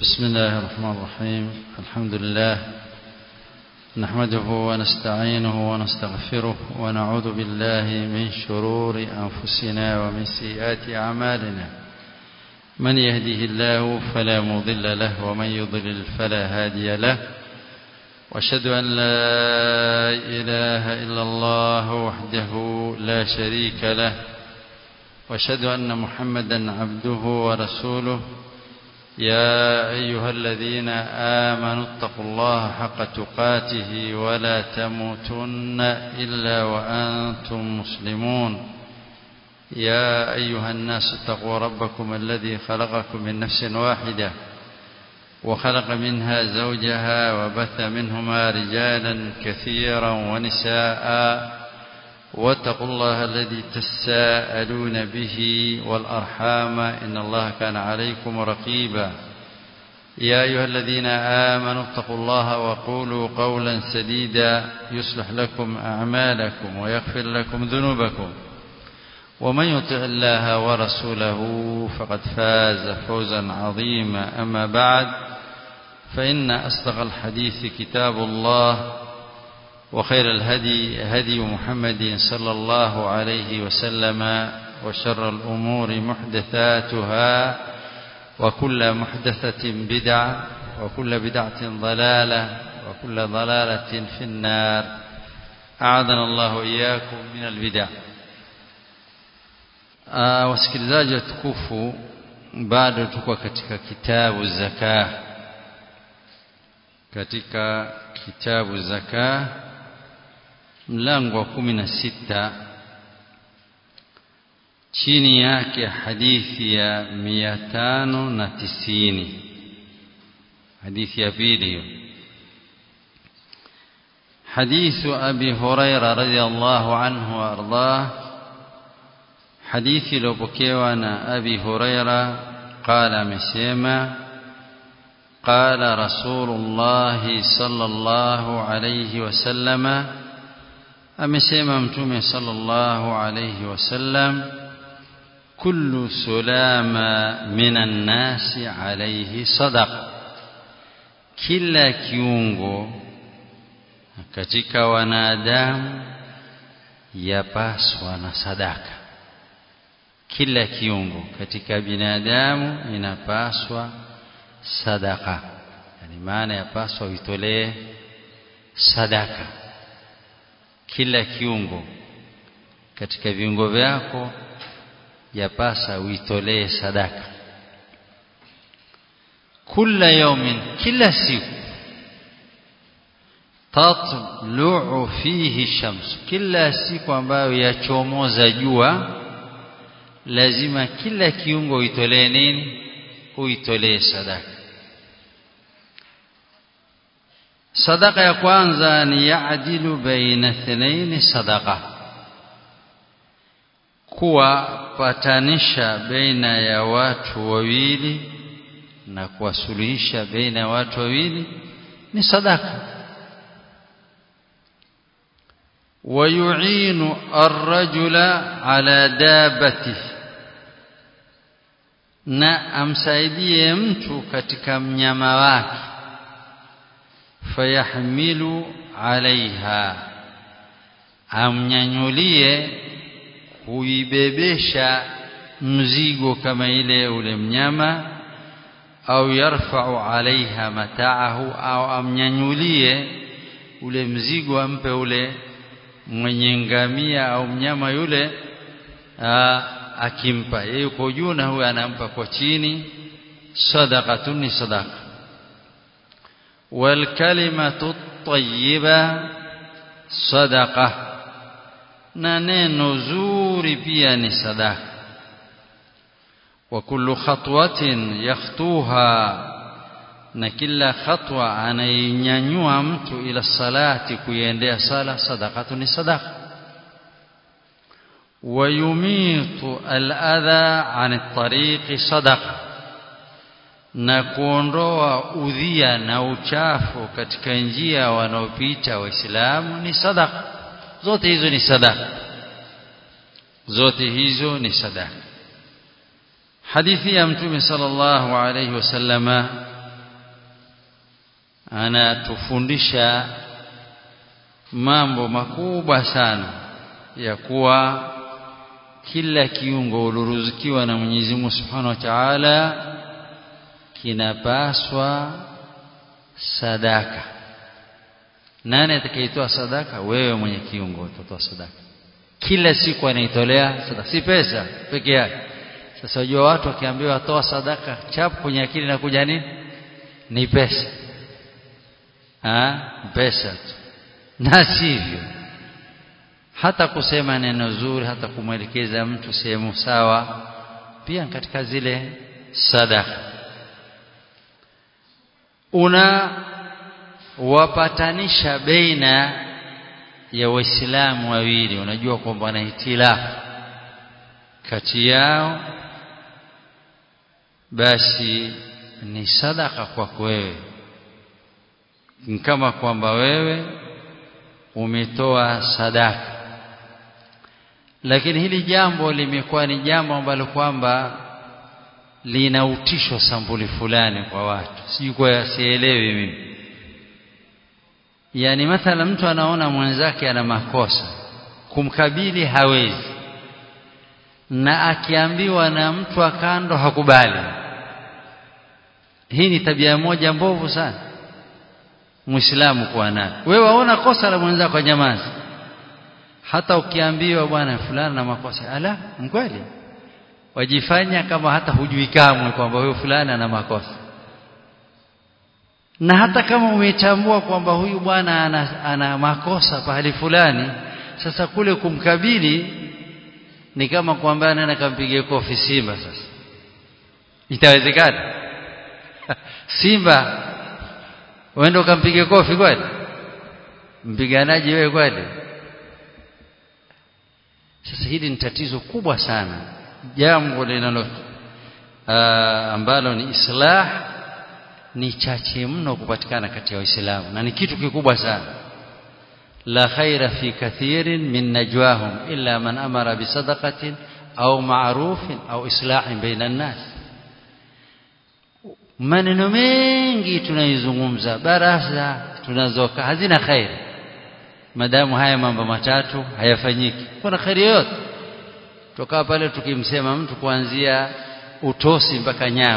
بسم الله الرحمن الرحيم الحمد لله نحمده ونستعينه ونستغفره ونعوذ بالله من شرور أنفسنا ومن سيئات أعمالنا من يهده الله فلا مضل له ومن يضلل فلا هادي له واشهد أن لا إله إلا الله وحده لا شريك له واشهد أن محمدا عبده ورسوله يا أيها الذين آمنوا اتقوا الله حق تقاته ولا تموتن إلا وأنتم مسلمون يا أيها الناس اتقوا ربكم الذي خلقكم من نفس واحدة وخلق منها زوجها وبث منهما رجالا كثيرا ونساء واتقوا الله الذي تساءلون به والأرحام إن الله كان عليكم رقيبا يا أيها الذين آمنوا اتقوا الله وقولوا قولا سديدا يصلح لكم أعمالكم ويغفر لكم ذنوبكم ومن يطع الله ورسوله فقد فاز فوزا عظيما أما بعد فإن أصدق الحديث كتاب الله وخير الهدي هدي محمد صلى الله عليه وسلم وشر الأمور محدثاتها وكل محدثة بدعة وكل بدعة ضلالة وكل ضلالة في النار أعاذنا الله إياكم من البدع wasikilizaji watukufu bado tuko katika kitabu zaka katika kitabu zaka mlango wa kumi na sita chini yake hadithi ya mia tano na tisini hadithi ya pili hiyo حديث أبي هريرة رضي الله عنه وأرضاه حديث لبكيوانا أبي هريرة قال مسيما قال رسول الله صلى الله عليه وسلم amesema mtume sallallahu alayhi wasallam kullu sulama minan nasi alayhi sadaqa kila kiungo katika wanadamu yapaswa na sadaka kila kiungo katika binadamu inapaswa sadaka yani maana yapaswa uitolee sadaka kila kiungo katika viungo vyako yapasa uitolee sadaka kila yaumin kila siku tatlu'u fihi shams kila siku ambayo yachomoza jua lazima kila kiungo uitolee nini uitolee sadaka sadaka ya kwanza ni yaadilu baina thnaini sadaka kuwapatanisha baina ya watu wawili na kuwasuluhisha baina ya watu wawili ni sadaka ويعين الرجل على دابته na amsaidie mtu katika mnyama wake fayahmilu alaiha amnyanyulie kuibebesha mzigo kama ile ule mnyama au yarfa'u alaiha mataahu au amnyanyulie ule mzigo ampe ule mwenye ngamia au mnyama yule aa, akimpa yeye yuko juu na huyo anampa kwa chini sadaqatun ni sadaqa والكلمة الطيبة صدقة na neno zuri pia ni sadaka wa kullu khatwatin yakhtuha na kila khatwa anainyanyua mtu ila salati kuiendea sala sadaqatu ni sadaqa wa yumitu al-adha 'an at-tariqi sadaqa na kuondoa udhia na uchafu katika njia wanaopita waislamu ni sadaka zote hizo ni sadaka zote hizo ni sadaka hadithi ya mtume sallallahu alayhi wasallama anatufundisha mambo makubwa sana ya kuwa kila kiungo uliruzukiwa na Mwenyezi Mungu Subhanahu wa Ta'ala kinapaswa sadaka nani atakayetoa sadaka wewe mwenye kiungo utatoa sadaka kila siku anaitolea sadaka si pesa peke yake sasa unajua watu wakiambiwa toa sadaka chapu kwenye akili na kuja nini ni pesa ah pesa tu na sivyo hata kusema neno zuri hata kumwelekeza mtu sehemu sawa pia katika zile sadaka una wapatanisha baina ya waislamu wawili unajua kwamba wana hitilafu kati yao basi ni sadaka kwako wewe kama kwamba wewe umetoa sadaka lakini hili jambo limekuwa ni jambo ambalo kwamba lina utisho sambuli fulani kwa watu sijui kwa sielewi mimi yani mathala mtu anaona mwenzake ana makosa kumkabili hawezi na akiambiwa na mtu akando hakubali hii ni tabia moja mbovu sana muislamu kuwa nayo wewe waona kosa la mwenzako nyamazi hata ukiambiwa bwana fulani na makosa ala mkweli wajifanya kama hata hujui kamwe kwamba huyo fulani ana makosa na hata kama umetambua kwamba huyu bwana ana, ana makosa pahali fulani sasa kule kumkabili ni kama kwamba nani akampigia kofi Simba sasa itawezekana Simba uende ukampige kofi kweli mpiganaji wewe kweli sasa hili ni tatizo kubwa sana jambo linalo ambalo ni islah ni chache mno kupatikana kati ya waislamu na ni kitu kikubwa sana la khaira fi kathirin min najwahum illa man amara bisadaqatin au ma'rufin au islahin baina an-nas maneno mengi tunaizungumza baraza tunazoka hazina khairi madamu haya mambo matatu hayafanyiki kuna khairi yote toka pale tukimsema mtu kuanzia utosi mpaka nyao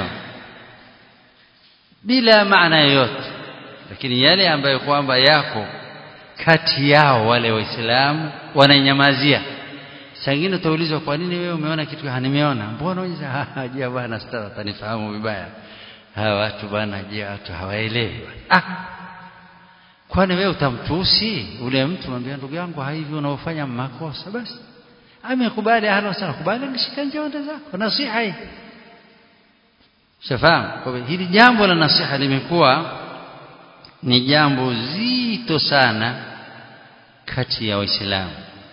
bila maana yoyote lakini yale ambayo kwamba yako kati yao wale waislamu wanainyamazia sangine utaulizwa kwa nini wewe umeona kitu hanimeona mbona unaweza je bwana stara tanifahamu vibaya hawa watu bwana je watu hawaelewi ah kwani wewe utamtusi ule mtu mwambia ndugu yangu hivi unaofanya makosa basi amekubali ahlan sana kubali ngishika njonde zako nasiha hii shafahamu kwa hili jambo la nasiha limekuwa ni jambo zito sana kati ya waislamu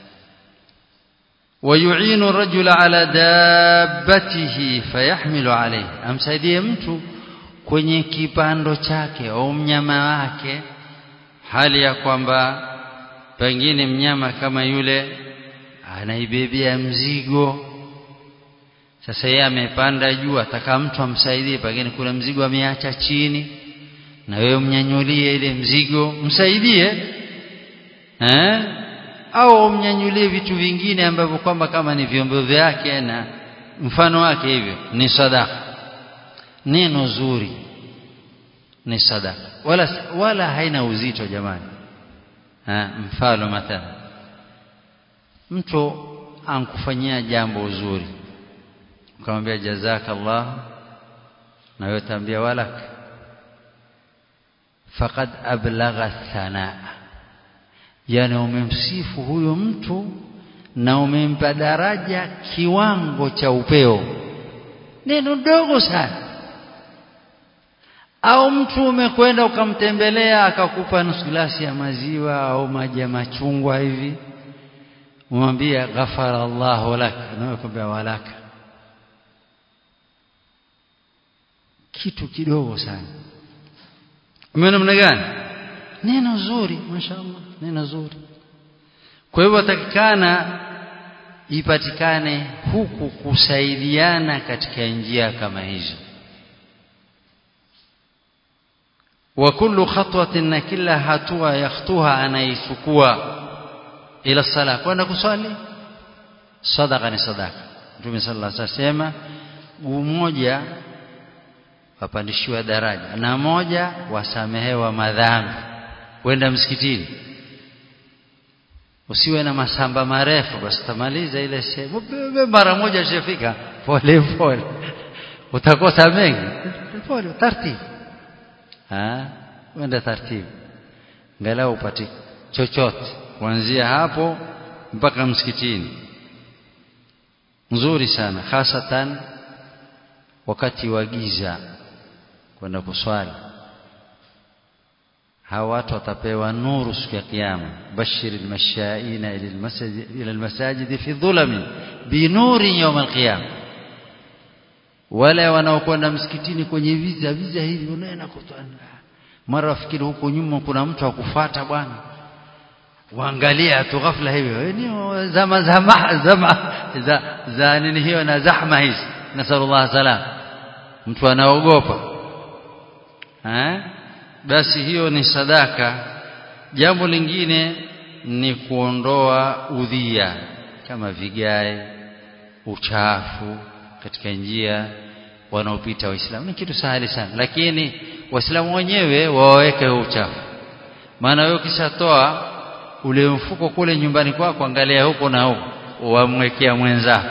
ويعين الرجل على دابته فيحمل عليه amsaidie mtu kwenye kipando chake au mnyama wake hali ya kwamba pengine mnyama kama yule anaibebea mzigo sasa yeye amepanda juu ataka mtu amsaidie pengine kuna mzigo ameacha chini na wewe mnyanyulie ile mzigo msaidie eh au mnyanyulie vitu vingine ambavyo kwamba kama ni vyombo vyake na mfano wake hivyo ni sadaka neno zuri ni sadaka wala wala haina uzito jamani ha, mfano mathalan mtu ankufanyia jambo uzuri ukamwambia jazakallah na wewe tambia walak faqad ablagha thanaa yani umemsifu huyo mtu na umempa daraja kiwango cha upeo neno dogo sana au mtu umekwenda ukamtembelea akakupa nusu glasi ya maziwa au maji ya machungwa hivi umwambia ghafara Allahu lak na wewe walaka kitu kidogo sana umeona namna gani neno zuri mashaallah neno zuri kwa hivyo takikana ipatikane huku kusaidiana katika njia kama hizo wa kullu khatwatin na kila hatua yakhtuha anaichukua ila sala kwenda kuswali sadaqa ni sadaqa Mtume sallallahu alaihi wasallam guu moja wapandishiwa daraja na moja wasamehewa madhambi kwenda msikitini usiwe na masamba marefu basi tamaliza ile sehemu mara moja ishafika pole pole utakosa mengi pole taratibu ah wenda taratibu ngalau upate chochote kuanzia hapo mpaka msikitini nzuri sana hasatan wakati wa giza kwenda kuswali hawa watu watapewa nuru siku ya kiyama bashir almashaina ila almasajid ila almasajid fi dhulami binuri yawm alqiyama wale wanaokwenda msikitini kwenye viza viza hivi unaenda kutana mara wafikiri huko nyuma kuna mtu akufuata bwana waangalia tu ghafla hivyo ni zama zama zama za, za nini hiyo na zahma hizi nasallallahu salam mtu anaogopa eh basi hiyo ni sadaka jambo lingine ni kuondoa udhia kama vigae uchafu katika njia wanaopita waislamu ni kitu sahali sana lakini waislamu wenyewe waweke uchafu maana wewe ukishatoa ule mfuko kule nyumbani kwako angalia huko na huko wamwekea mwenzako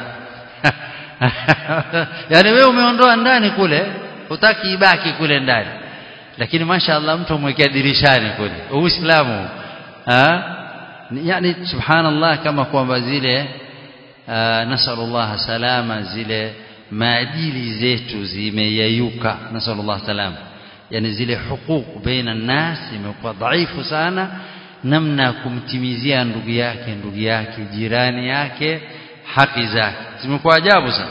yani wewe umeondoa ndani kule hutaki ibaki kule ndani lakini mashaallah mtu amwekea dirishani kule uislamu yani subhanallah kama kwamba zile nasallallahu salama zile maadili zetu zimeyayuka nasallallahu salama yani zile huquq baina nas imekuwa dhaifu sana namna kumtimizia ndugu yake ndugu yake jirani yake haki zake zimekuwa ajabu sana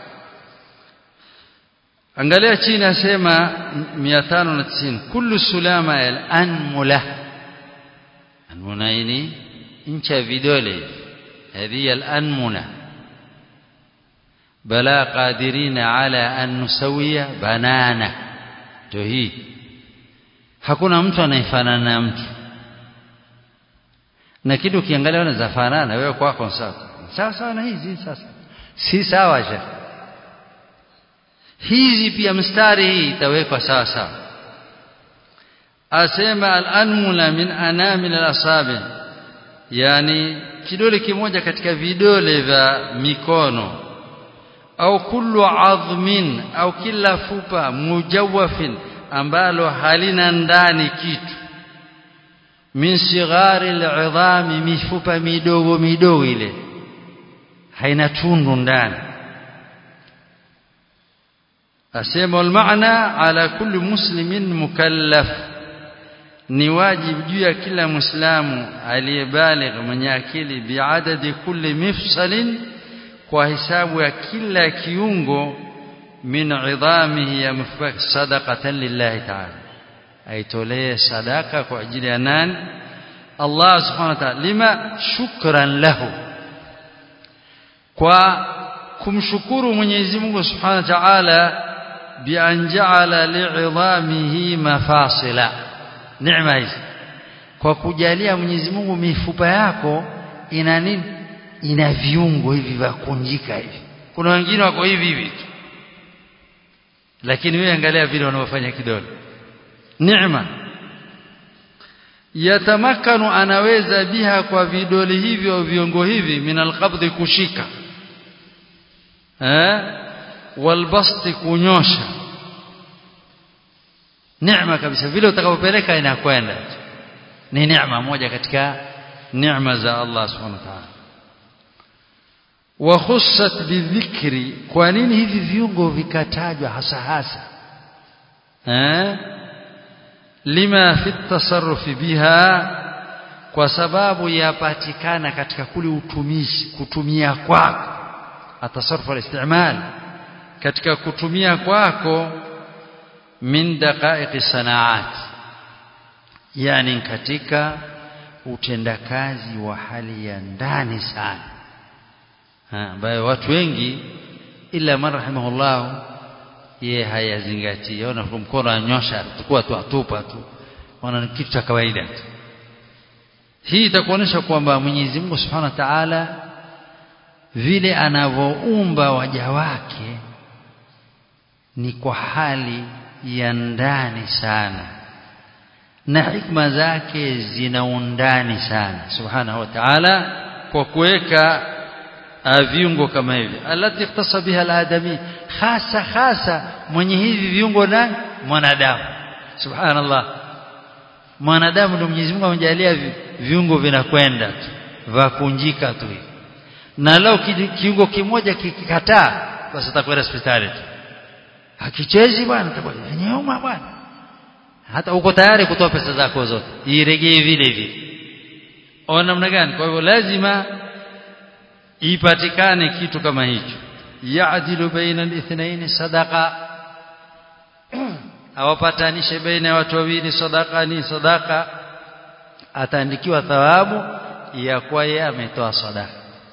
angalia chini asema 590 kullu sulama al-anmula anmuna ini incha vidole هذه الأنمنة بلا قادرين على أن نسوي بنانا توهي hakuna mtu anayefanana na mtu na kitu ukiangalia unaweza fanana wewe kwako sawa sawa sawa na hizi sasa si sawa shekh hizi pia mstari hii itawekwa sawa sawa asema al-anmula min anamil al-asabi yani kidole kimoja katika vidole vya mikono au kullu adhmin au kila fupa mujawafin ambalo halina ndani kitu min sighari al-idhami mifupa midogo midogo ile haina tundu ndani asema almaana ala kulli muslimin mukallaf ni wajibu juu ya kila muislamu aliyebaligh mwenye akili biadadi kulli mifsalin kwa hisabu ya kila kiungo min idhamihi ya mifak sadaqatan lillahi ta'ala aitolee sadaka kwa ajili ya nani Allah subhanahu wa ta'ala lima shukran lahu kwa kumshukuru Mwenyezi Mungu subhanahu wa ta'ala bi an ja'ala li'idhamihi mafasila neema hizi kwa kujalia Mwenyezi Mungu mifupa yako ina nini ina viungo hivi vya kunjika hivi kuna wengine wako hivi hivi tu lakini wewe angalia vile wanaofanya kidole neema yatamakanu anaweza biha kwa vidole hivyo viungo hivi min alqabdi kushika eh walbasti kunyosha neema kabisa vile utakapopeleka inakwenda ni neema moja katika neema za Allah subhanahu wa ta'ala wa khussat bidhikri kwa nini hivi viungo vikatajwa hasa hasa eh lima fi tasarrufi biha kwa sababu yapatikana katika kule utumishi kutumia kwako atasarrufu al-istimal katika kutumia kwako min daqaiqi sanaat yani katika utendakazi wa hali ya ndani sana ambayo watu wengi ila man rahimahullah ye hayazingatii ona mkono anyosha tukua tu atupa tu ona ni kitu cha kawaida tu hii itakuonyesha kwamba Mwenyezi Mungu Subhanahu wa Ta'ala vile anavyoumba waja wake ni kwa hali ya ndani sana na hikma zake zina undani sana Subhanahu wa Ta'ala kwa kuweka viungo kama hivi alati ikhtasa biha aladami hasa hasa mwenye hivi viungo na mwanadamu subhanallah mwanadamu ndio Mwenyezi Mungu amejalia viungo vinakwenda tu vakunjika tu na leo kiungo kimoja kikikataa basi atakwenda hospitali tu hakichezi bwana nyuma bwana hata uko tayari kutoa pesa zako zote iregee vile vile ona namna gani kwa hivyo lazima ipatikane kitu kama hicho yaadilu baina al-ithnain sadaqa awapatanishe baina ya watu wawili sadaqa ni sadaqa ataandikiwa thawabu ya kwa yeye ametoa sadaqa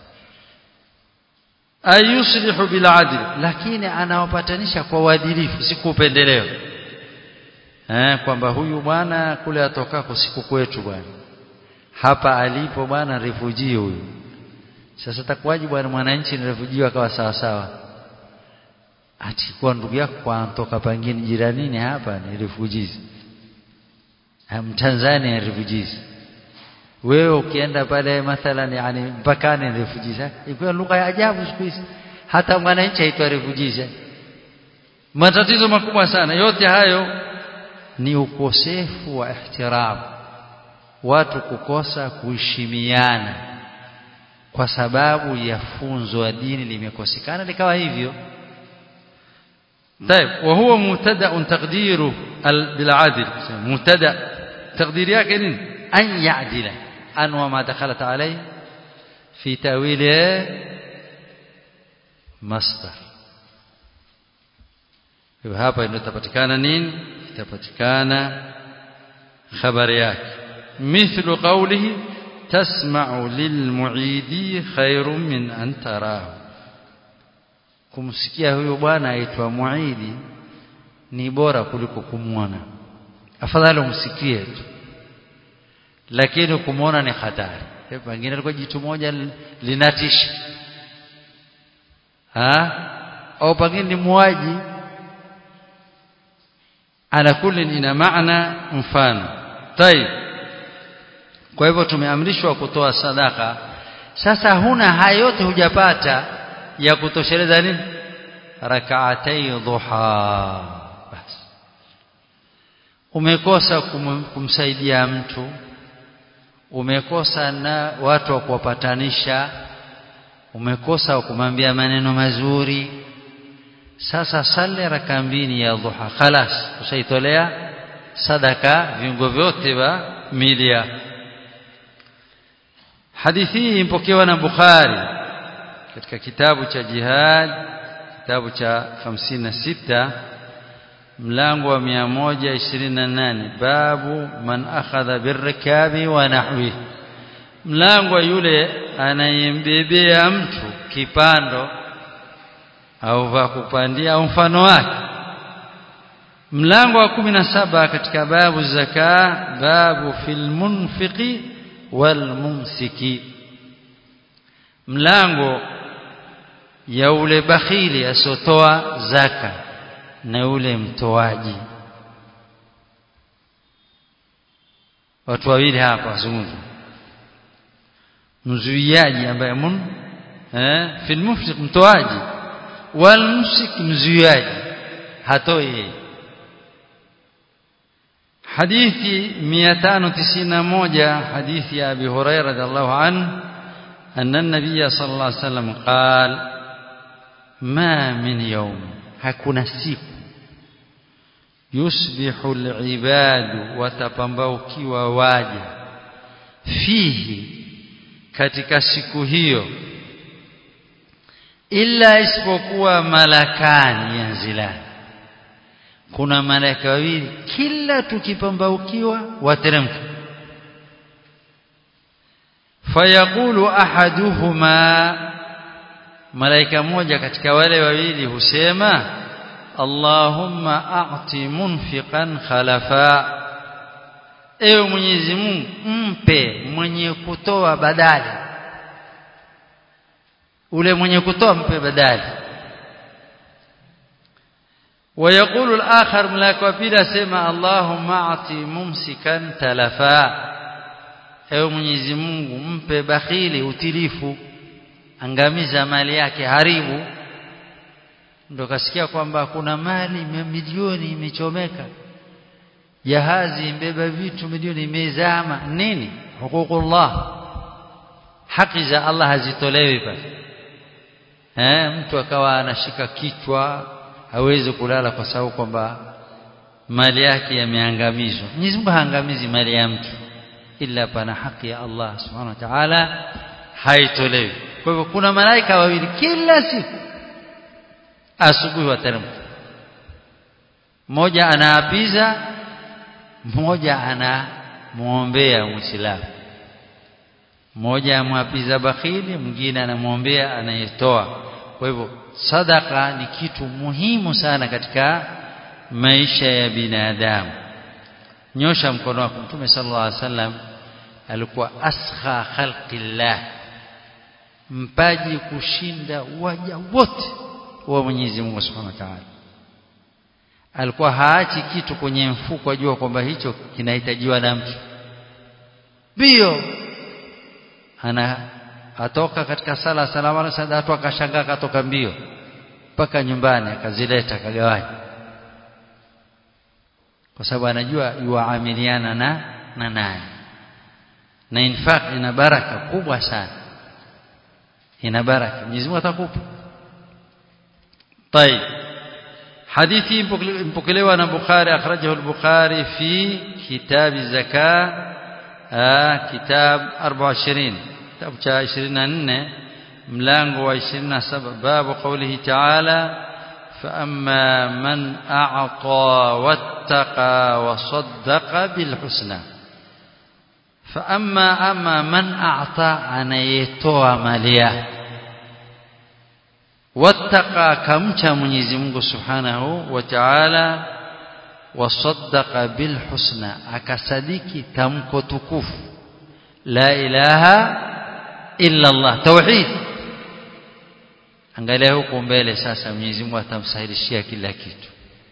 ayuslihu bil adl lakini anawapatanisha kwa uadilifu si kupendeleo eh kwamba huyu bwana kule atokako siku kwetu bwana hapa alipo bwana refugee huyu sasa takwaje bwana mwananchi ni refugee akawa sawa sawa ati kwa ndugu yako kwa antoka pangine jiranini hapa ni refugees Mtanzania ni refugees wewe ukienda pale mathalan yani mpakani ni refugees ikuwa lugha ya ajabu siku hizi hata mwananchi aitwa refugees matatizo makubwa sana yote hayo ni ukosefu wa ihtiram watu kukosa kuheshimiana kwa sababu ya funzo la dini limekosekana likawa hivyo طيب وهو مبتدا تقديره بالعدل مبتدا تقدير yake nini an ya'dila an wa ma dakhalat alayhi fi tawil masdar hivyo hapa ndio itapatikana nini itapatikana habari yake mithlu qawlihi tasma'u lilmu'idi khairun min an tarahu kumsikia huyo bwana aitwa muidi ni bora kuliko kumwona afadhali umsikie tu lakini kumwona ni hatari pengine alikuwa jitu moja linatisha ha au pengine ni muaji ala kulli ina maana mfano tayib kwa hivyo tumeamrishwa kutoa sadaka sasa huna haya yote hujapata ya kutosheleza nini rak'atay dhuha basi umekosa kum, kumsaidia mtu umekosa na watu wa kuwapatanisha umekosa kumwambia maneno mazuri sasa sali raka mbili ya dhuha khalas ushaitolea sadaka viungo vyote vya milia hadithi hii impokewa na Bukhari katika kitabu cha jihad kitabu cha 56 mlango wa 128 babu man akhadha birrikabi wa nahwi mlango yule anayembebea mtu kipando au va kupandia au mfano wake mlango wa 17 katika babu zaka babu fil munfiqi wal mumsiki mlango ya ule bakhili asotoa zaka na ule mtoaji watu wawili hapa wazungumza mzuiaji ambaye mun eh fil mufsik mtoaji wal mumsik mzuiaji hatoi hadithi 591 hadithi ya Abi Hurairah radhiallahu anhu أن النبي صلى الله عليه وسلم قال ما من يوم hakuna siku yusbihu alibadu watapambaukiwa waja fihi katika siku hiyo illa isipokuwa malakani yanzilani kuna malaika wawili kila tukipambaukiwa wateremka fayaqulu ahaduhuma malaika mmoja katika wale wawili husema Allahumma a'ti munfiqan khalafa ewe Mwenyezi Mungu mpe mwenye kutoa badali ule mwenye kutoa mpe badali ويقول الآخر ملاك وبيلا سما اللهم أعطي ممسكا تلفا ewe Mwenyezi Mungu mpe bakhili utilifu angamiza mali yake haribu ndo kasikia kwamba kuna mali milioni imechomeka jahazi imbeba vitu milioni imezama nini hukukullah haki za Allah hazitolewi pale eh mtu akawa anashika kichwa hawezi kulala kwa sababu kwamba mali yake yameangamizwa Mwenyezi Mungu haangamizi mali ya mtu ila pana haki ya Allah subhanahu wa ta'ala haitolewi kwa hivyo kuna malaika wawili kila siku asubuhi wateremka mmoja anaapiza mmoja anamuombea muislamu mmoja amwapiza bakhili mwingine anamwombea anayetoa kwa hivyo sadaka ni kitu muhimu sana katika maisha ya binadamu nyosha mkono wako mtume sallallahu alaihi wasallam alikuwa askha khalqillah mpaji kushinda waja wote wa Mwenyezi Mungu Subhanahu wa Ta'ala alikuwa haachi kitu kwenye mfuko ajua kwamba hicho kinahitajiwa na mtu bio ana atoka katika sala salamu alayhi watu akashangaa akatoka mbio mpaka nyumbani akazileta akagawanya kwa sababu anajua yuamiliana na na nani na infaq ina baraka kubwa sana ina baraka Mwenyezi Mungu atakupa طيب حديثي mpokelewa na Bukhari akhrajahu al-Bukhari fi kitab az-zakah kitab 24 kitabu cha 24 mlango wa 27 babu qawlihi ta'ala فأما من أعطى واتقى وصدق بالحسنى فأما أما من أعطى أنا يتوى ماليا واتقى كمشى منيزي منه سبحانه وتعالى وصدق بالحسنى أكسدك تمكو تكوف لا إله إلا الله توحيد angalia huko mbele sasa Mwenyezi Mungu atamsahilishia kila kitu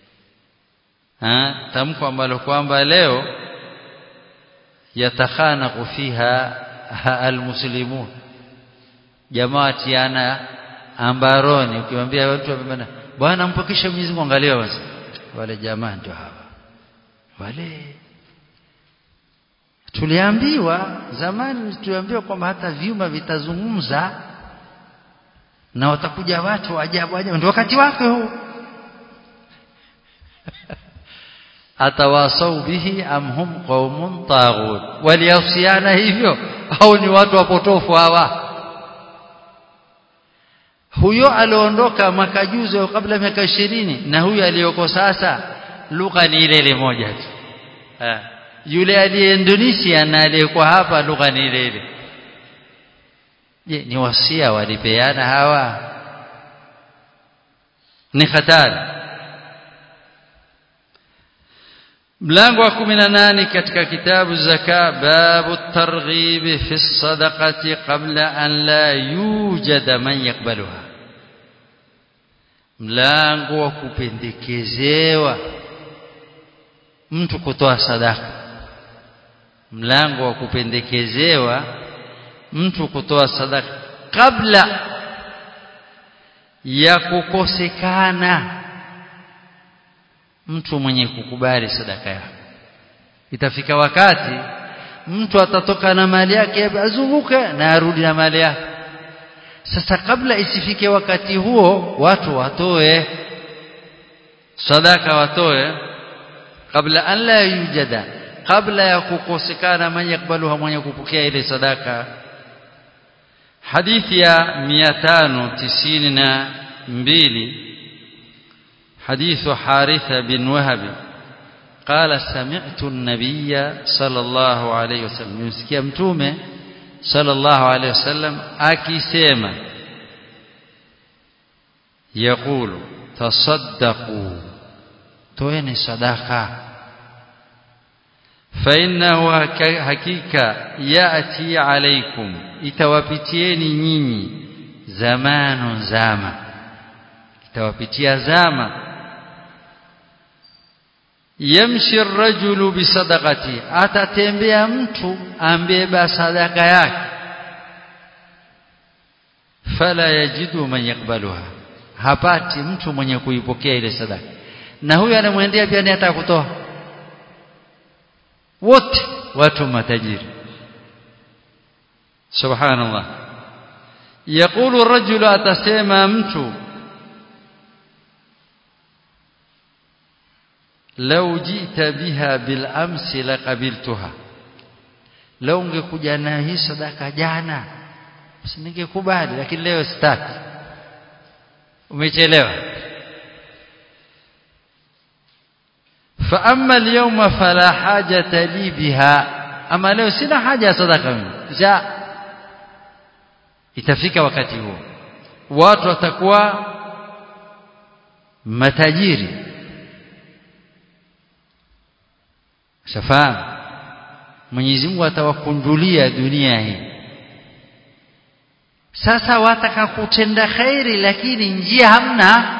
ha tamko ambalo kwamba leo yatakhanaqu fiha almuslimun jamaa tiana ambaroni ukimwambia watu wamebana bwana mpokeshe Mwenyezi Mungu angalia basi wale jamaa ndio hawa wale tuliambiwa zamani tuliambiwa kwamba hata vyuma vitazungumza na watakuja watu ajabu ajabu ndio wakati wake huu atawasau bihi am hum qaumun taghut walihusiana hivyo au ni watu wapotofu hawa huyo aliondoka mwaka juzi au kabla miaka ishirini na huyo aliyoko sasa lugha ni ile ile moja tu yule aliye Indonesia na aliyekuwa hapa lugha ni ile ile je ni wasia walipeana hawa ni hatari mlango wa 18 katika kitabu zaka babu targhib fi sadaqati qabla an la yujada man yakbaluha mlango wa kupendekezewa mtu kutoa sadaka mlango wa kupendekezewa mtu kutoa sadaka kabla ya kukosekana mtu mwenye kukubali sadaka yake itafika wakati mtu atatoka na mali yake azunguke na arudi na mali yake sasa kabla isifike wakati huo watu watoe sadaka watoe kabla an la yujada kabla ya kukosekana mwenye kubaluha mwenye kupokea ile sadaka hadithi ya 592 حديث حارثة بن وهب قال سمعت النبي صلى الله عليه وسلم يمسكي متومه صلى الله عليه وسلم akisema يقول tasaddaqu toeni sadaka فإنه hakika yati alaikum itawapitieni nyinyi zamanu zama itawapitia zama yamshi ar-rajulu bisadaqati atatembea mtu ambeba sadaka yake fala yajidu man yakbaluha hapati mtu mwenye kuipokea ile sadaka na huyu anamwendea pia ni hata kutoa wote watu matajiri subhanallah yaqulu ar-rajulu atasema mtu lau jita biha bil amsi laqabiltuha lau ungekuja na hii sadaka jana ningekubali lakini leo sitaki umechelewa fa amma al-yawma fala hajata li biha ama leo sina haja ya sadaka mimi ja itafika wakati huo watu watakuwa matajiri shafahamu Mwenyezi Mungu atawakunjulia dunia hii sasa wataka kutenda khairi lakini njia hamna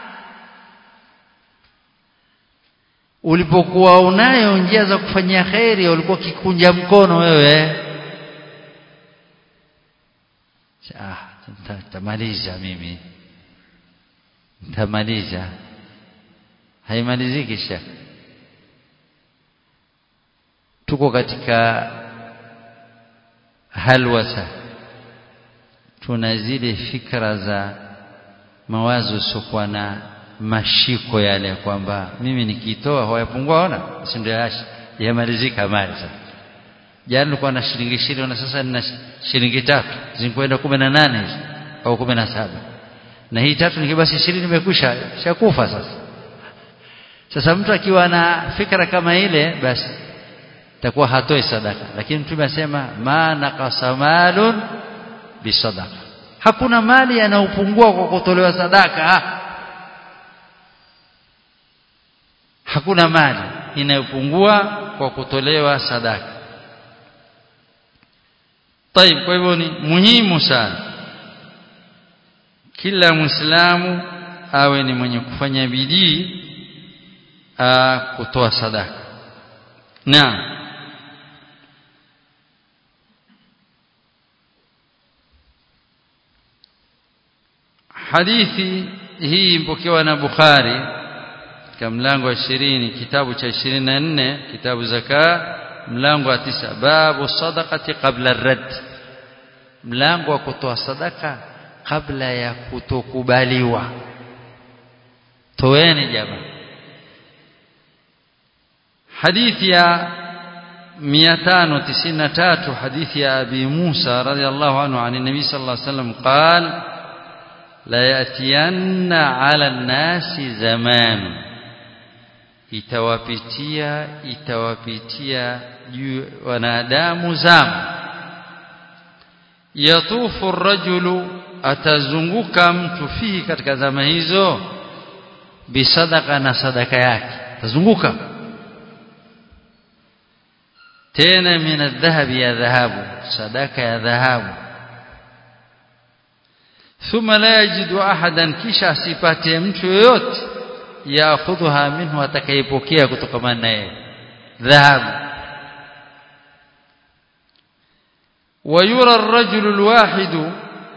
ulipokuwa unayo njia za kufanyia khairi ulikuwa kikunja mkono wewe ah tamaliza mimi tamaliza haimaliziki shaka tuko katika halwasa tuna zile fikra za mawazo sokuwa na mashiko yale kwamba mimi nikitoa hawayapungua ona si ndio yamalizika mali sasa jana nilikuwa na shilingi ishirini na sasa nina shilingi tatu zinakwenda kumi na nane hizi au kumi na saba na hii tatu nikibasi ishirini imekwisha shakufa sasa sasa mtu akiwa na fikra kama ile basi takuwa hatoi sadaka lakini mtume asema ma naqasa malun bisadaqa hakuna mali yanayopungua kwa kutolewa sadaka hakuna mali inayopungua kwa kutolewa sadaka طيب kwa hivyo ni muhimu sana kila muislamu awe ni mwenye kufanya bidii kutoa sadaka naam hadithi hii mpokewa na Bukhari katika mlango wa 20 kitabu cha 24 kitabu zaka mlango wa tisa babu sadaqati qabla ar-radd mlango wa kutoa sadaka kabla ya kutokubaliwa toeni jamaa hadithi ya 593 hadithi ya abi Musa radhiallahu anhu عن النبي صلى الله عليه وسلم قال la yatiyanna ala nasi zaman itawapitia itawapitia juu wanadamu zama yatufu rajulu atazunguka mtu fihi katika zama hizo bisadaka na sadaka yake atazunguka tena min adhahabi ya dhahabu sadaka ya dhahabu thumma la yajidu ahadan kisha asipate mtu yoyote yaakhudhuha minhu atakayepokea kutokana naye dhahabu ويرى الرجل الواحد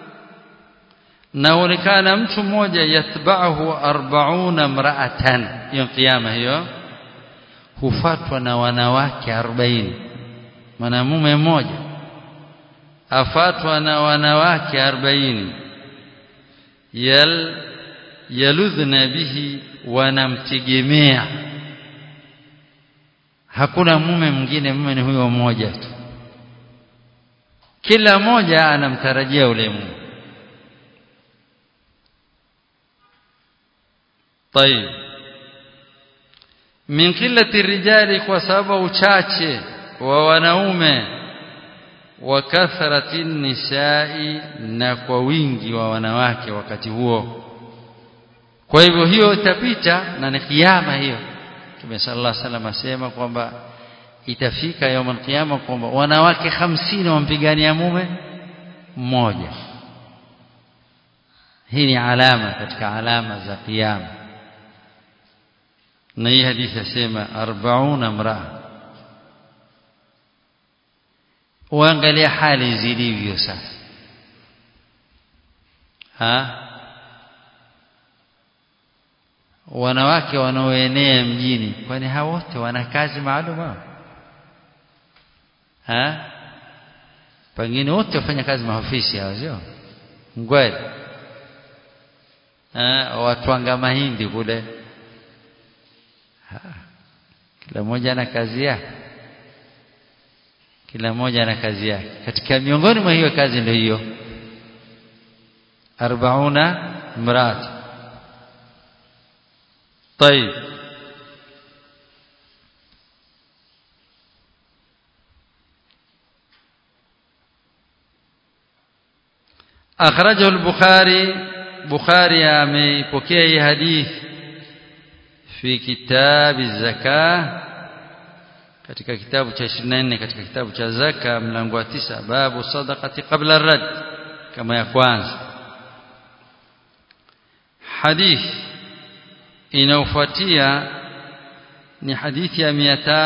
naonekana mtu mmoja yatba'uhu 40 mra'atan hiyo kiyama hiyo hufatwa na wanawake 40 mwanamume mmoja afatwa na wanawake 40 yal yaludhna bihi wanamtegemea hakuna mume mwingine mume ni huyo mmoja tu kila mmoja anamtarajia ule mume طيب min qillati rijali kwa sababu uchache wa wanaume wa kathrati nisai na kwa wingi wa wanawake wakati huo kwa hivyo hiyo itapita na ni kiyama hiyo Mtume sallallahu alaihi wasallam asema kwamba itafika yaumul qiyama kwamba wanawake hamsini wampigania mume mmoja hii ni alama katika alama za kiyama na hii hadithi yasema 40 mraa uangalia hali zilivyo sasa ha wanawake wanaoenea mjini kwani hao wote wana kazi maalum hao ha pengine wote wafanya kazi maofisi hao sio ngweli watwanga mahindi kule ha. kila mmoja ana kazi yake kila mmoja ana kazi yake katika miongoni mwa hiyo kazi ndio hiyo 40 mrat طيب أخرجه البخاري بخاري أميبكي حديث في كتاب الزكاة katika kitabu cha 24 katika kitabu cha zaka mlango wa 9 babu sadaqati qabla ar-rad kama ya kwanza hadith inayofuatia ni hadithi ya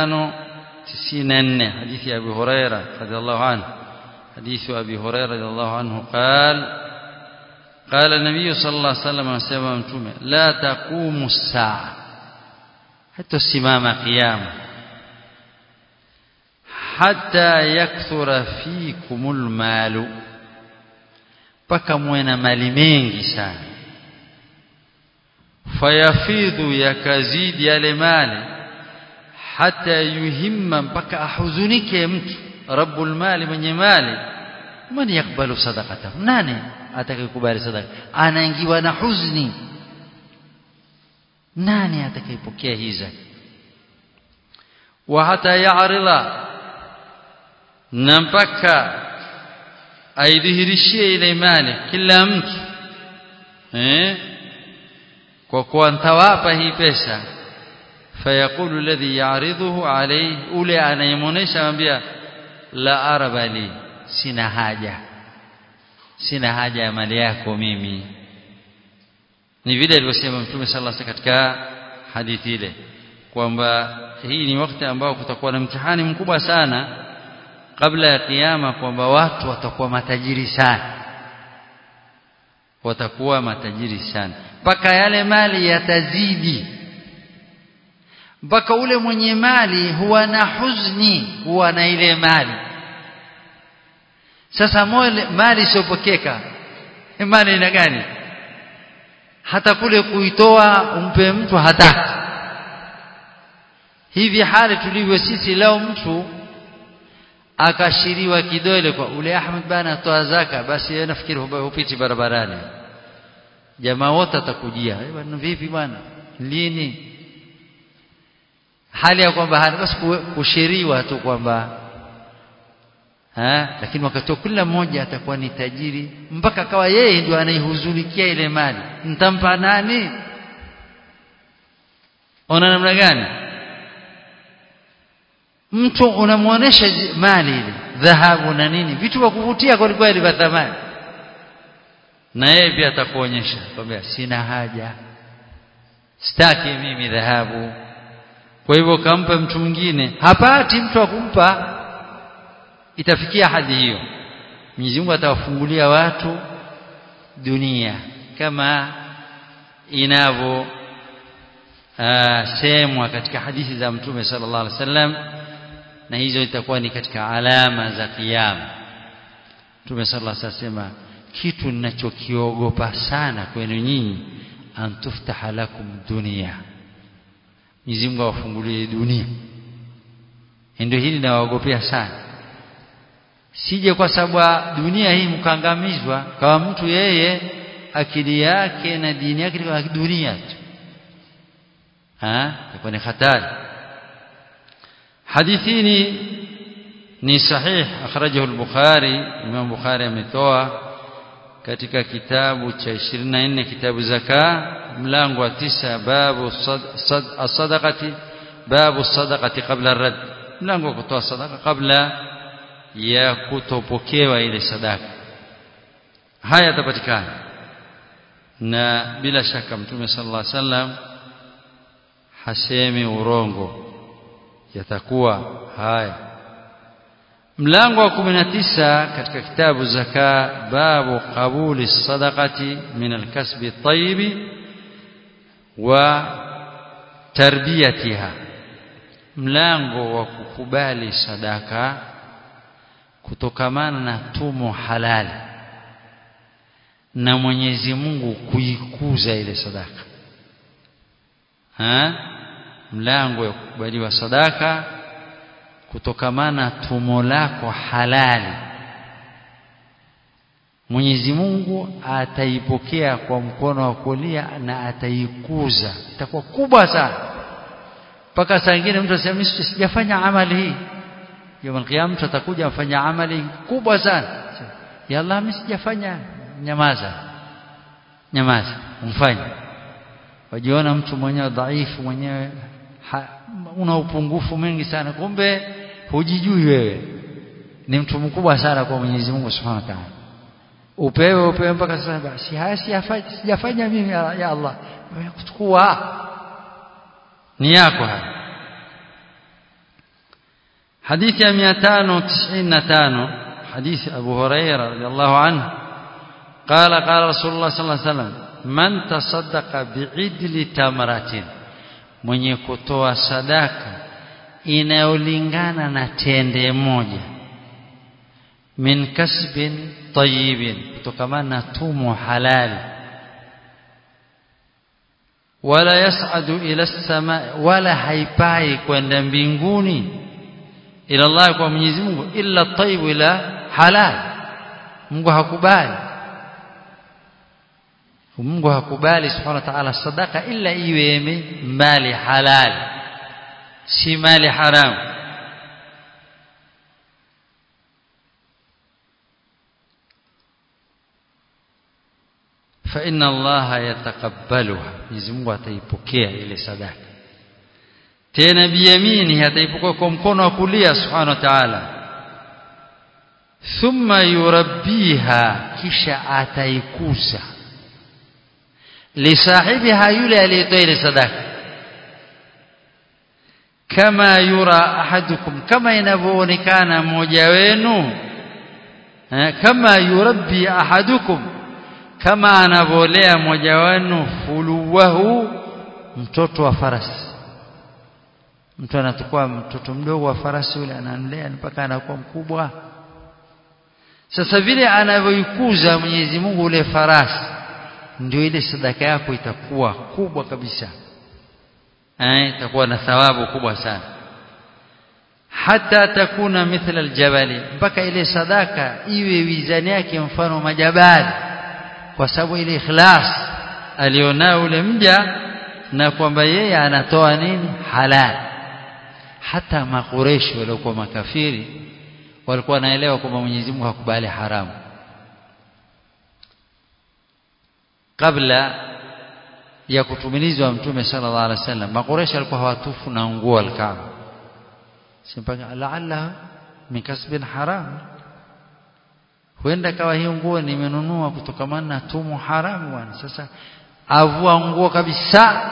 594 hadithi ya Abu Huraira radhiallahu anhu حديث أبي هريرة رضي الله عنه قال قال النبي صلى الله عليه وسلم وسلم لا تقوم الساعة حتى السمام قيامة حتى يكثر فيكم المال mpaka muwe na mali mengi sana fayafidhu yakazidi yale mali hata yuhimma mpaka ahuzunike mtu rabbul mali mwenye mali man yakbalu sadaqatahu nani atakayekubali sadaqa anaingiwa na huzuni nani atakayepokea hizo wa hata ya'rida na mpaka aidhihirishie ile imani kila mtu eh kwa kuwa ntawapa hii pesa fayaqulu alladhi ya'riduhu alayhi ule anayemonesha anambia la araba li sina haja sina haja ya mali yako mimi ni vile alivyosema mtume sallallahu alaihi katika hadithi ile kwamba hii ni wakati ambao kutakuwa na mtihani mkubwa sana kabla ya kiyama kwamba watu watakuwa matajiri sana watakuwa matajiri sana mpaka yale mali yatazidi mpaka ule mwenye mali huwa na huzuni huwa na ile mali sasa mole, mali isiyopokeka mali ina gani hata kule kuitoa umpe mtu hataki hivi hali tulivyo sisi leo mtu akashiriwa kidole kwa ule Ahmed bana toa zaka basi yeye nafikiri hupiti barabarani jamaa wote atakujia bwana vipi bwana lini hali ya kwamba hali basi kushiriwa tu kwamba ha lakini wakati kila mmoja atakuwa ni tajiri mpaka kawa yeye ndio anaihuzunikia ile mali nitampa nani ona namna gani mtu unamuonesha mali ile dhahabu na nini vitu vya kuvutia kwa kweli vya thamani na yeye pia atakuonyesha kwamba sina haja sitaki mimi dhahabu kwa hivyo kampa mtu mwingine hapati mtu akumpa itafikia hadi hiyo Mwenyezi Mungu atawafungulia watu dunia kama inavyo semwa katika hadithi za Mtume sallallahu alaihi wasallam na hizo itakuwa ni katika alama za kiyama Mtume sallallahu alaihi wasallam kitu ninachokiogopa sana kwenu nyinyi antuftaha lakum dunia Mwenyezi Mungu awafungulie dunia ndio hili nawaogopea sana sije kwa sababu dunia hii mkangamizwa kama mtu yeye akili yake na dini yake ni dunia tu ha itakuwa ni hatari hadithini ni sahih akhrajahu al-bukhari imam bukhari ametoa katika kitabu cha 24 kitabu zaka mlango wa tisa babu sadaqati babu sadaqati qabla ar-rad mlango wa kutoa sadaka kabla ya kutopokewa ile sadaka haya yatapatikana na bila shaka mtume sallallahu alaihi wasallam hasemi urongo yatakuwa haya mlango wa 19 katika kitabu zaka babu qabuli sadaqati min alkasbi at-tayyib wa tarbiyatiha mlango wa kukubali sadaka kutokamana na tumo halali na Mwenyezi Mungu kuikuza ile sadaka ha mlango wa kukubaliwa sadaka kutokamana tumo lako halali Mwenyezi Mungu ataipokea kwa mkono wa kulia na ataikuza itakuwa kubwa sana mpaka saa nyingine mtu asema mimi sijafanya amali hii yawm alqiyama mtu atakuja afanya amali kubwa sana ya Allah mimi sijafanya nyamaza nyamaza umfanye wajiona mtu mwenyewe dhaifu mwenyewe una upungufu mwingi sana kumbe hujijui wewe ni mtu mkubwa sana kwa Mwenyezi Mungu Subhanahu wa Ta'ala upewe upewe mpaka sasa basi haya sijafanya mimi ya, ya Allah kuchukua ni yako haya hadithi ya 595 hadithi Abu Huraira radhiallahu anhu قال قال رسول الله صلى الله عليه وسلم من تصدق بعدل تمرة mwenye kutoa sadaka inayolingana na tende moja min kasbin tayyibin kutokamana na tumo halali wala yas'adu ila sama wala haipai kwenda mbinguni ila Allah kwa Mwenyezi Mungu illa tayyib ila halal Mungu hakubali Mungu hakubali subhanahu wa ta'ala sadaka illa iwe mali halal si mali haram fa inna Allah yatakabbaluha Mwenyezi Mungu ataipokea ile sadaka tena biyamini ataipokea kwa mkono wa kulia subhanahu wa ta'ala thumma yurabbiha kisha ataikuza lisahibiha yule aliyetoa ile sadaka kama yura ahadukum kama inavyoonekana mmoja wenu kama yurabbi ahadukum kama anavolea mmoja wenu fuluwahu mtoto wa farasi mtu anachukua mtoto mdogo wa farasi yule anamlea mpaka anakuwa mkubwa sasa vile anavyoikuza Mwenyezi Mungu ule farasi ndio ile sadaka yako itakuwa kubwa kabisa eh itakuwa na thawabu kubwa sana hata takuna mithla aljabali mpaka ile sadaka iwe wizani yake mfano majabali kwa sababu ile ikhlas alionao ule mja na kwamba yeye anatoa nini halal hata makureshi waliokuwa makafiri walikuwa wanaelewa kwamba Mwenyezi Mungu hakubali haramu kabla ya kutumilizwa mtume sallallahu alaihi wasallam makureshi walikuwa hawatufu na nguo al-Kaaba simpaka laalla min kasbin haram huenda kawa hiyo nguo nimenunua kutokamana na tumu haramu bwana sasa avua nguo kabisa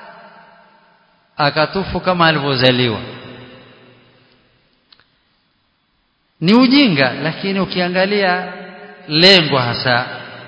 akatufu kama alivyozaliwa ni ujinga lakini ukiangalia lengo hasa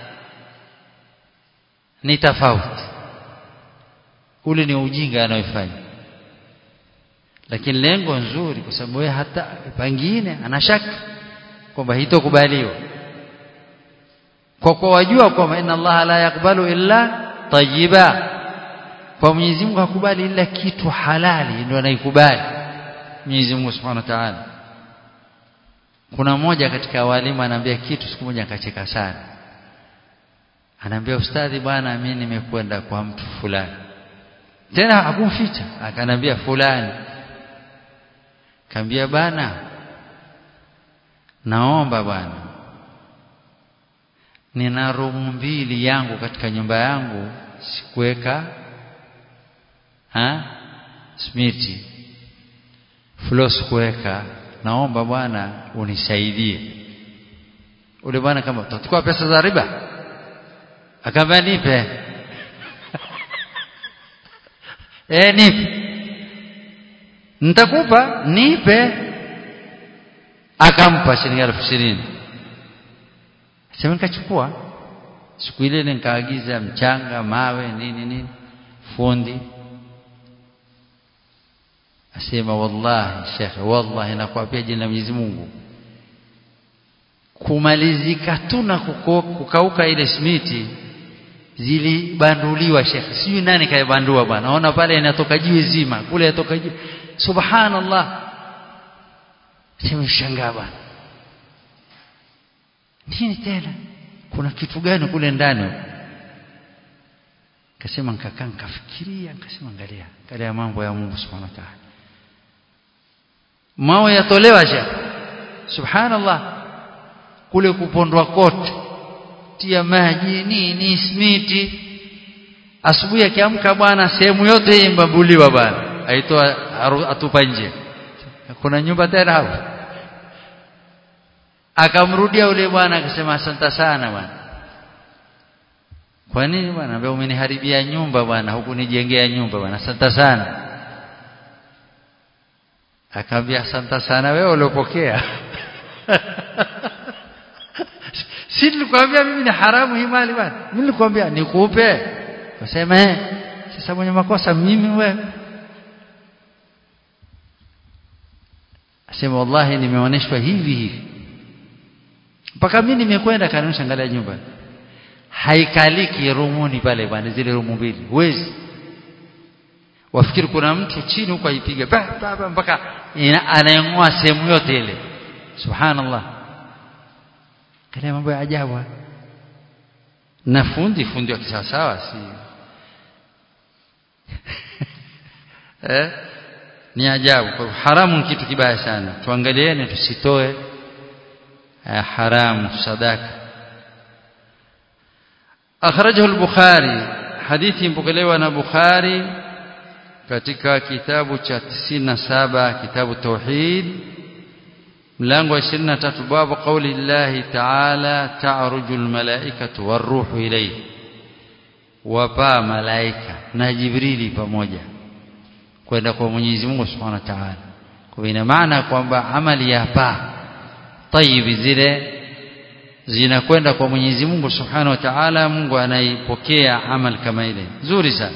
ni tofauti ule ni ujinga anayofanya lakini lengo nzuri kwa sababu yeye hata pengine anashaka kwamba hitokubaliwa kwa kwa wajua kwamba inna Allah la yakbalu illa tayyiba kwa Mwenyezi Mungu hakubali ila kitu halali ndio anaikubali Mwenyezi Mungu Subhanahu wa Ta'ala kuna mmoja katika walimu anaambia kitu siku moja akacheka sana anaambia ustadhi bwana mimi nimekwenda kwa mtu fulani tena hakumficha akanambia fulani kaambia bana naomba bwana nina rumu mbili yangu katika nyumba yangu sikuweka ha smiti floor sikuweka naomba bwana unisaidie ule bwana kama utachukua pesa za riba akamwambia nipe eh nipe nitakupa nipe akampa shilingi elfu ishirini sema nikachukua siku ile nikaagiza mchanga mawe nini nini fundi asema wallahi shekhe wallahi nakwambia jina la Mwenyezi Mungu kumalizika tu na kukauka ile simiti zilibanduliwa shekhe sijui nani kaibandua bwana naona pale inatoka jiwe zima kule inatoka jiwe subhanallah sema shangaa bwana nini tena kuna kitu gani kule ndani kasema nikakaa nikafikiria nikasema angalia angalia mambo ya Mungu subhanahu wa ta'ala mawe yatolewa shekhe subhanallah kule kupondwa kote tia maji nini smiti asubuhi akiamka bwana sehemu yote imbabuliwa bwana aitoa atupa nje kuna nyumba tena hapo akamrudia ule bwana akasema asante sana bwana kwa nini bwana ambaye umeniharibia nyumba bwana hukunijengea nyumba bwana asante sana akamwambia asante sana wewe uliopokea si nilikwambia mimi ni haramu hii mali bwana mimi nilikwambia nikupe wasema eh sasa mwenye makosa mimi wewe asema wallahi nimeoneshwa hivi hivi mpaka mimi nimekwenda kanusha angalia nyumba haikaliki rumuni pale bwana zile rumu mbili huwezi wafikiri kuna mtu chini huko aipiga mpaka anayengoa sehemu yote ile subhanallah kale mambo ya ajabu na fundi fundi wa kisawasawa si eh ni ajabu kwa haramu ni kitu kibaya sana tuangalieni tusitoe eh, haramu sadaka akhrajahu al-bukhari hadithi mpokelewa na bukhari katika kitabu cha 97 kitabu tauhid mlango wa 23 babu qauli llahi ta'ala ta'ruju almalaikatu waruhu ilayhi wapa malaika na jibrili pamoja kwenda kwa Mwenyezi Mungu Subhanahu wa Ta'ala kwa ina maana kwamba amali ya pa tayyibi zile zinakwenda kwa Mwenyezi Mungu Subhanahu wa Ta'ala Mungu anaipokea amal kama ile nzuri sana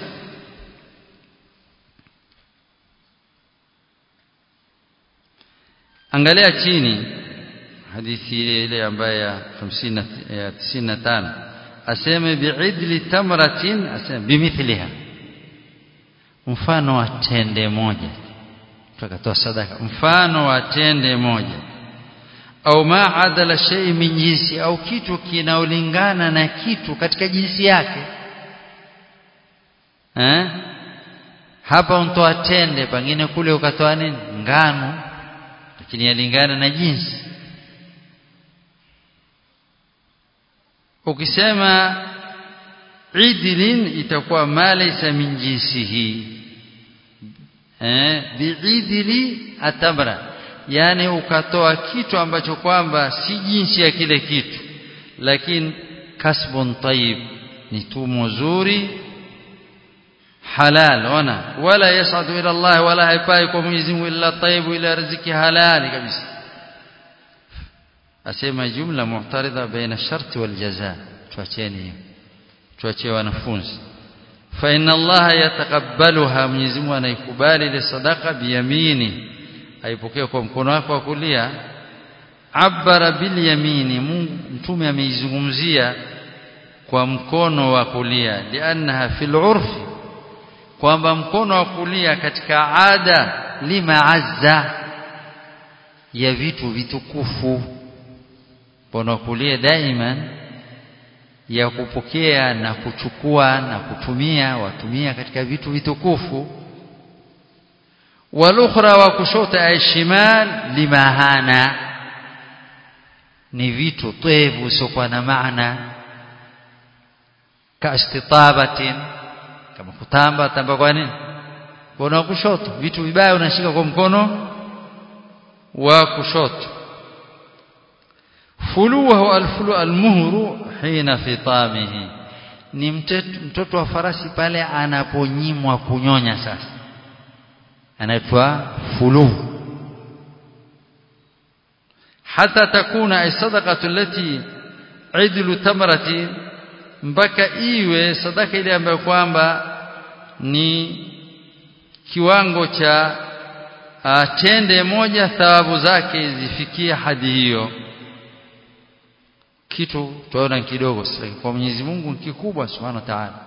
angalia chini hadithi ile ile ambayo ya 50 ya 95 aseme bi'idli tamratin aseme bimithliha mfano wa tende moja tukatoa sadaka mfano wa tende moja au ma adala shay min jinsi au kitu kinaolingana na kitu katika jinsi yake eh hapa untoa tende pengine kule ukatoa nini ngano lakini yalingana na jinsi ukisema idlin itakuwa ma laysa min jinsihi eh biidli atamra yani ukatoa kitu ambacho kwamba si jinsi ya kile kitu lakini kasbun tayyib ni tumo zuri halal ona wala yasadu ila Allah wala haipai kwa Mwenyezi Mungu illa tayyib ila riziki halali kabisa asema jumla muhtaridha baina sharti wal jazaa tuacheni hiyo tuachie wanafunzi fa inna Allah yatakabbaluha Mwenyezi Mungu anaikubali ile sadaka biyamini aipokea kwa mkono wako wa kulia abara bil yamini Mungu mtume ameizungumzia kwa mkono wa kulia liannaha fil urfi kwamba mkono wa kulia katika ada limaazza ya vitu vitukufu mkono wa kulia daima ya kupokea na kuchukua na kutumia watumia katika vitu vitukufu walukhra wa kushota ay shimal limahana ni vitu twevu sio na maana kaistitabatin kama kutamba tamba kwa nini mkono wa kushoto vitu vibaya unashika kwa mkono wa kushoto fuluhu alfulu almuhru hina fitamihi ni mtoto wa farasi pale anaponyimwa kunyonya sasa anaitwa fuluhu hata takuna sadaqatu allati idlu tamrati mpaka iwe sadaka ile ambayo kwamba ni kiwango cha uh, tende moja thawabu zake zifikie hadi hiyo kitu tunaona kidogo kwa Mwenyezi Mungu ni kikubwa subhanahu wa ta'ala